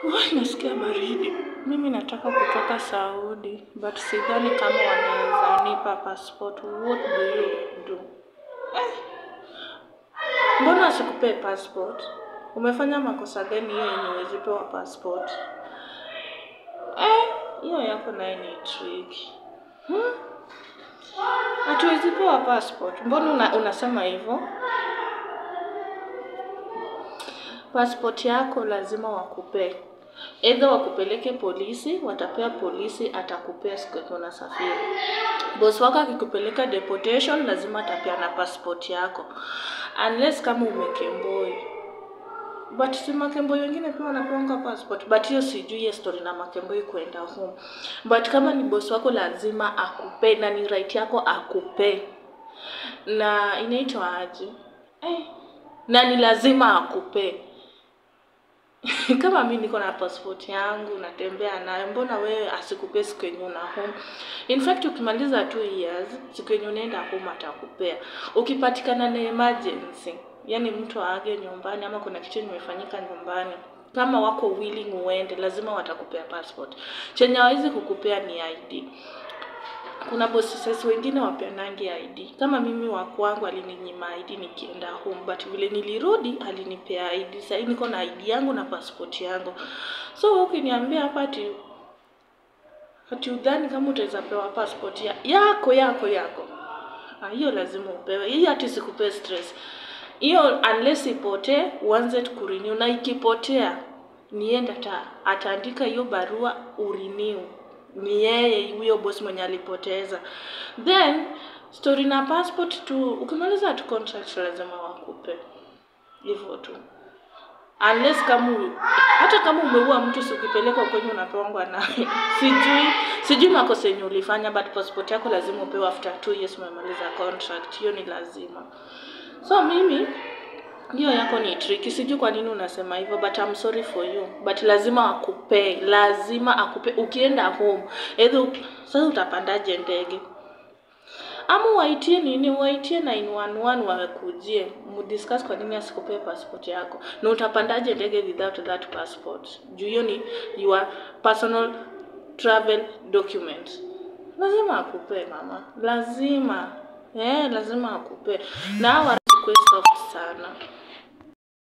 Wai, nasikia baridi. Mimi nataka kutoka Saudi, but sidhani kama wanaweza nipa passport. What do you do? Eh, mbona wasikupee passport? Umefanya makosa gani hiyo yenye huwezi pewa passport? Eh, hiyo yako naye ni tricky. Hmm? Hatuwezi pewa passport. Mbona una, unasema hivyo? Passport yako lazima wakupee. Either wakupeleke polisi, watapea polisi, atakupea siku yenye unasafiri. Boss wako akikupeleka deportation, lazima atapeana passport yako, unless kama umekemboi. But si makemboi wengine pia wanapeanga passport, but hiyo sijui hiyo story na makemboi kwenda home. But kama ni boss wako, lazima akupee na ni right yako akupee, na inaitwa aje? Eh, na ni lazima akupee kama mi niko na passport yangu natembea nayo, mbona wewe asikupee siku yenye una home? In fact ukimaliza two years, siku yenye unaenda home atakupea. Ukipatikana na emergency, yani mtu aage nyumbani ama kuna kitu imefanyika nyumbani, kama wako willing uende, lazima watakupea passport. Chenye hawezi kukupea ni ID. Kuna bosses wengine wapeanangi ID. Kama mimi wa kwangu alininyima ID nikienda home, but vile nilirudi alinipea ID. Sasa niko na ID yangu na passport yangu. So ukiniambia hapa ati ati udhani kama utaweza pewa passport ya, yako yako yako, ah, hiyo lazima upewe. Hii hati sikupee stress hiyo, unless ipotee uanze kurenew, na ikipotea nienda ta ataandika hiyo barua urenew ni yeye huyo boss mwenye alipoteza. Then story na passport tu, ukimaliza tu contract lazima wakupe hivyo tu, unless kama u- hata kama umeua mtu, si ukipelekwa kwenye unapewangwa naye sijui sijui makosa yenye ulifanya, but passport yako lazima upewe after two years umemaliza contract, hiyo ni lazima. So mimi hiyo yako ni tricky, sijui kwa nini unasema hivyo, but I'm sorry for you, but lazima akupee, lazima akupe. Ukienda home either sasa utapandaje ndege ama waitie nini, waitie 911 wakujie, mdiscuss kwa nini asikupee passport yako, na utapandaje ndege without that passport? Juu hiyo ni your personal travel document, lazima akupee mama, lazima eh, lazima akupee na hawa soft sana.